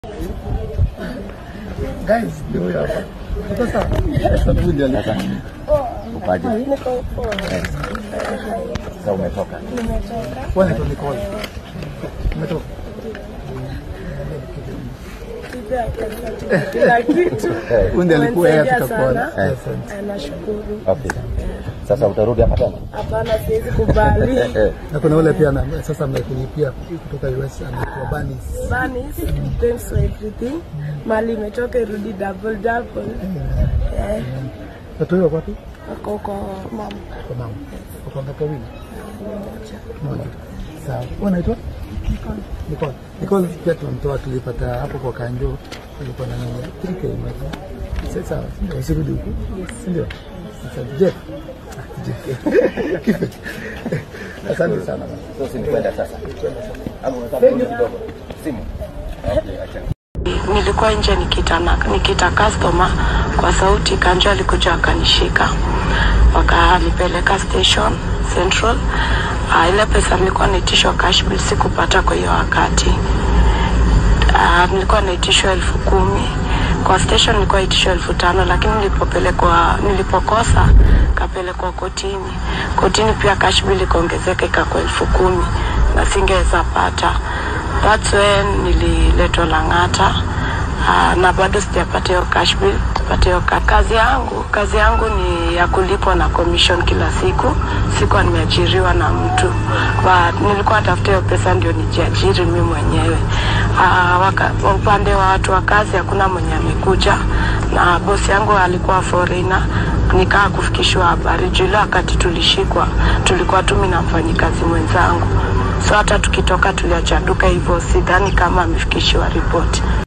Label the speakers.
Speaker 1: Guys, ndio huyo hapa. Sasa sasa ndio
Speaker 2: Sasa upaje?
Speaker 3: Niko poa.
Speaker 2: Eh. Sasa umetoka.
Speaker 3: Nimetoka.
Speaker 1: wewe ndio Nicole. Umetoka.
Speaker 3: Kila kitu. Kila kitu.
Speaker 1: Huyu ndiye alikuwa yeye
Speaker 3: Umenisaidia
Speaker 1: tutakuona.
Speaker 3: sana.
Speaker 2: Eh.
Speaker 1: Asante.
Speaker 3: Eh, Nashukuru.
Speaker 2: Okay. Sasa utarudi hapa tena?
Speaker 3: Hapana, siwezi kubali.
Speaker 2: Eh.
Speaker 1: Na kuna ule pia na sasa amekulipia kutoka US anaitwa Banis.
Speaker 3: Banis, thanks for everything. Mali imetoka irudi double double. Eh,
Speaker 1: Watu wao wapi?
Speaker 3: wako kwa mama
Speaker 1: Kwa mama. Kwa ngapi wawili?
Speaker 3: mmoja.
Speaker 1: Moja. Sawa. Wewe unaitwa? Nicole. Nicole pia tunamtoa tulipata hapo kwa Kanjo alikuwa na nani? 3K moja. Sasa sawa. Ndio usirudi huku. Si ndio? Asante. Jeff. Ah, Jeff. Asante sana.
Speaker 2: So si nikwenda sasa. Ama unataka kurudi kidogo? Simu. Okay, acha.
Speaker 3: nilikuwa nje nikita, na, nikita customer kwa sauti, Kanjo alikuja akanishika wakanipeleka station central. Uh, ile pesa nilikuwa naitishwa cash bill sikupata kwa hiyo wakati. Uh, nilikuwa naitishwa elfu kumi kwa station nilikuwa naitishwa elfu tano lakini nilipopelekwa nilipokosa kapelekwa kotini. Kotini pia cash bill ikaongezeka ikakuwa elfu kumi na singeweza pata. That's when nililetwa Lang'ata uh, na bado sijapata hiyo cash bill kupata hiyo ka- kazi yangu kazi yangu ni ya kulipwa na commission kila siku sikuwa nimeajiriwa na mtu But nilikuwa natafuta hiyo pesa ndio nijiajiri mimi mwenyewe uh, waka, upande wa watu wa kazi hakuna mwenye amekuja na bosi yangu alikuwa foreigner nikaa kufikishwa habari juu ile wakati tulishikwa tulikuwa tumi na mfanyikazi mwenzangu so hata tukitoka tuliacha duka hivyo sidhani kama amefikishiwa ripoti